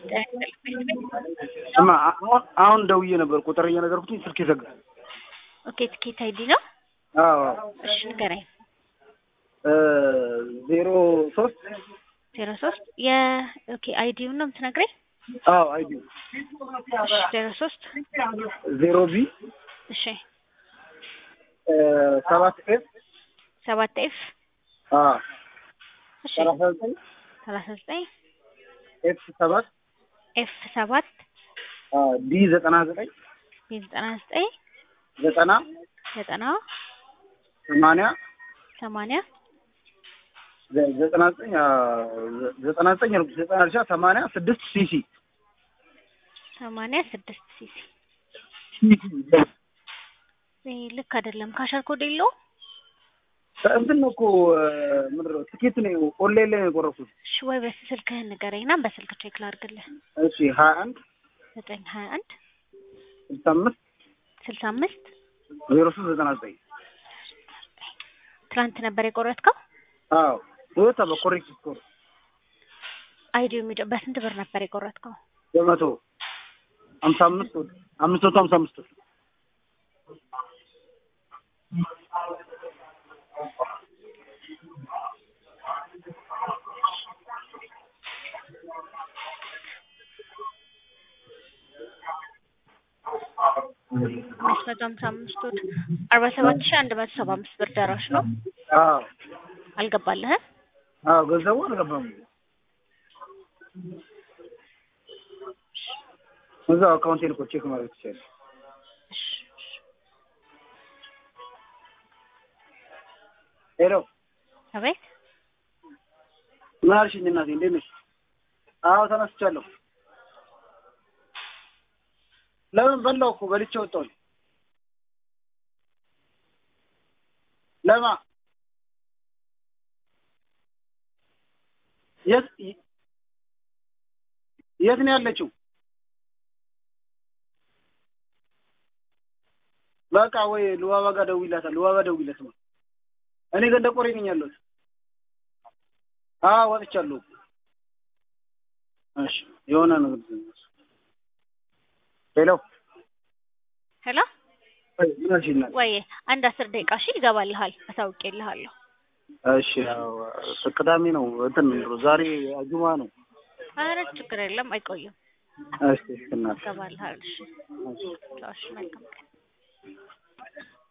እማ አሁን አሁን ደውዬ ነበር ቁጥር እየነገርኩትኝ ስልክ ይዘጋ። ኦኬ ትኬት አይዲ ነው። አዎ እሺ ንገረኝ። ዜሮ ሶስት ዜሮ ሶስት የ ኦኬ አይዲውን ነው የምትነግረኝ? አዎ አይዲ እሺ ዜሮ ሶስት ዜሮ ቢ እሺ ሰባት ኤፍ ሰባት ኤፍ አዎ እሺ ሰላሳ ዘጠኝ ሰላሳ ዘጠኝ ኤፍ ሰባት ኤፍ ሰባት ዲ ዘጠና ዘጠኝ ቢ ዘጠና ዘጠኝ ዘጠና ዘጠና ሰማንያ ሰማንያ ዘ- ዘጠና ዘጠኝ ዘጠና ዘጠኝ አልኩት ዘጠና እርሻ ሰማንያ ስድስት ሲሲ ሰማንያ ስድስት ሲሲ ይሄ ልክ አይደለም። ካሸር ኮድ የለውም። እንትን ነው እኮ ምንድን ነው ትኬት ነው ኦንላይን ላይ ነው የቆረኩት። እሺ ወይ በስልክህን ንገረኝና በስልክ ቼክ ላድርግልህ። እሺ ሀያ አንድ ዘጠኝ ሀያ አንድ ስልሳ አምስት ስልሳ አምስት ዜሮ ሶስት ዘጠና ዘጠኝ ትናንት ነበር የቆረጥከው። አዎ ቶዮታ በኮሬክት ስኮር አይዲው የሚደ በስንት ብር ነበር የቆረጥከው? በመቶ ሀምሳ አምስት ወደ አምስት መቶ ሀምሳ አምስት ብር አምስት መቶ ሀምሳ አምስት ወድ አርባ ሰባት ሺህ አንድ መቶ ሰባ አምስት ብር ደራሽ ነው። አዎ አልገባልህም? አዎ ገንዘቡ አልገባም። እዛው አካውንቴን እኮ ቼክ ማድረግ ትችላለህ። እሺ፣ እሺ። ሄሎ አቤት ምን አልሽኝ እናቴ? እንዴት ነሽ? አዎ ተነስቻለሁ። ለምን በላው እኮ በልቼ ወጣሁኝ። ለማ የት የት ነው ያለችው? በቃ ወይ ልዋባ ጋር ደውይላታል። ልዋባ ደውይላት ነው። እኔ ገንደ ቆሬ ነኝ ያለሁት። አዎ ወጥቻለሁ። እሺ የሆነ ነገር ሄሎ ሄሎ ወይ ምን አልሽኝ እናቴ? ወይ አንድ አስር ደቂቃ እሺ ይገባልሃል። አሳውቄልሃለሁ። እሺ ያው ቅዳሜ ነው እንትን ዛሬ ጁማ ነው። ኧረ ችግር የለም አይቆይም። እሺ እናቴ ይገባልሃል። እሺ እሺ። እሺ መልካም ቀን